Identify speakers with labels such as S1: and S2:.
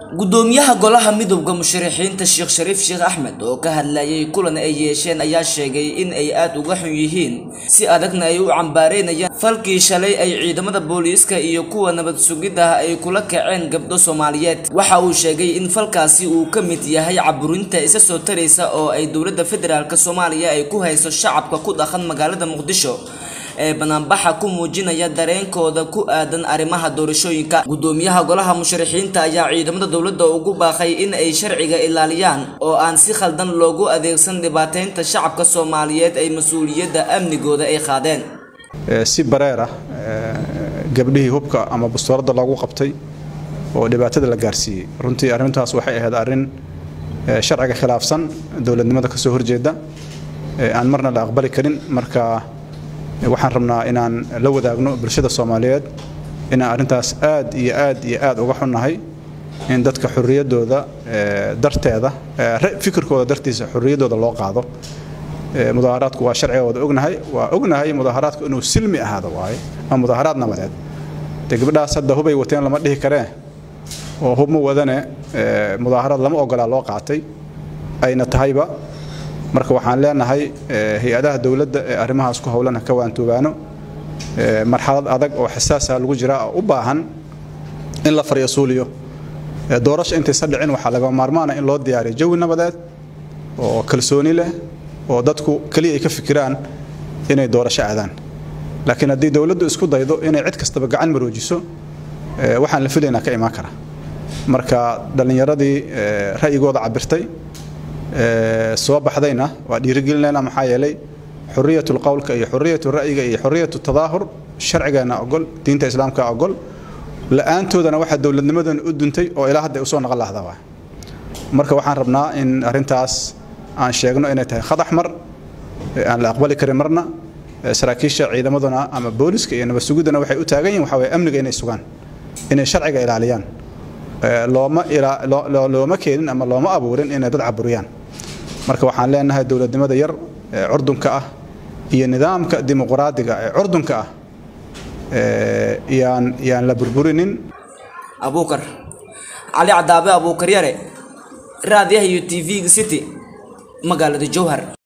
S1: gudoomiyaha golaha midowda musharaxiinta sheekh shariif sheekh axmed oo ka hadlayay kulan ay yeesheen ayaa sheegay in ay aada uga xun yihiin si adagna ay u cambaareynayaan falkii shalay ay ciidamada booliiska iyo kuwa nabad sugidda ay kula kaceen gabdho soomaaliyeed waxa uu sheegay in falkaasi uu ka mid yahay caburinta isa soo taraysa oo ay dowladda federaalk soomaaliya ay ku hayso shacabka ku dhaqan magaalada muqdisho ee banaanbaxa ku muujinaya dareenkooda ku aadan arrimaha doorashooyinka gudoomiyaha golaha musharaxiinta ayaa ciidamada dowladda ugu baaqay in ay sharciga ilaaliyaan oo aan si khaldan loogu adeegsan dhibaateynta shacabka soomaaliyeed ay mas-uuliyadda amnigooda ay qaadeen
S2: si bareer ah gabdhihii hubka ama bastoorada loogu qabtay oo dhibaatada la gaarsiiyey runtii arrintaas waxay ahayd arrin sharciga khilaafsan dowladnimada kasoo horjeeda aan marna la aqbali karin marka waxaan rabnaa inaan la wadaagno bulshada soomaaliyeed inaan arrintaas aad iyo aad iyo aad uga xunnahay in dadka xorriyaddooda darteeda fikirkooda dartiisa xorriyaddooda loo qaado mudaaharaadku waa sharcigooda ognahay waa ognahay mudaaharaadku inuu silmi ahaado waaye ama mudaaharaad nabadeed dee gabdhahaas hadda hubay wateen lama dhihi karee oo hub ma wadane mudaaharaad lama ogolaa loo qaatay ayna tahayba marka waxaan leenahay hay-adaha dowladda ee arrimahaas ku howlana ka waantoobaano marxalad adag oo xasaasa lagu jiraa oo u baahan in la faryasuuliyo doorasho intaysa dhicin waxaa laga maarmaana in loo diyaariyo jawi nabadeed oo kalsooni leh oo dadku keliya ay ka fikiraan inay doorasho aadaan laakiin haddii dowladdu isku daydo inay cid kastaba gacan maroojiso waxaan la filaynaa ka imaan kara marka dhallinyaradii ra'yigooda cabirtay soo baxdayna waa dhiirigelinayna maxaa yeelay xuriyatu lqowlka iyo xuriyatu ra'yiga iyo xuriyatu tadaahur sharcigeena ogol diinta islaamka ogol la-aantoodana waxaa dowladnimadan u duntay oo ilaa hadda usoo naqon lahda waa marka waxaan rabnaa in arrintaas aan sheegno inay tahay khadax mar aan la aqbali karin marna saraakiisha ciidamaduna ama booliska iyo nabad sugiddana waxay u taagan yihin waxa waye amniga inay sugaan inay sharciga ilaaliyaan looma looma keenin ama looma abuurin inay dad caburiyaan marka waxaan leenahay dowladnimada yar ee curdunka ah iyo nidaamka dimuqraadiga ee curdunka ah yaan yaan la burburinin
S1: abuukar cali cadaabe abuukar yare raadiyaha iyo t v-ga city magaalada jowhar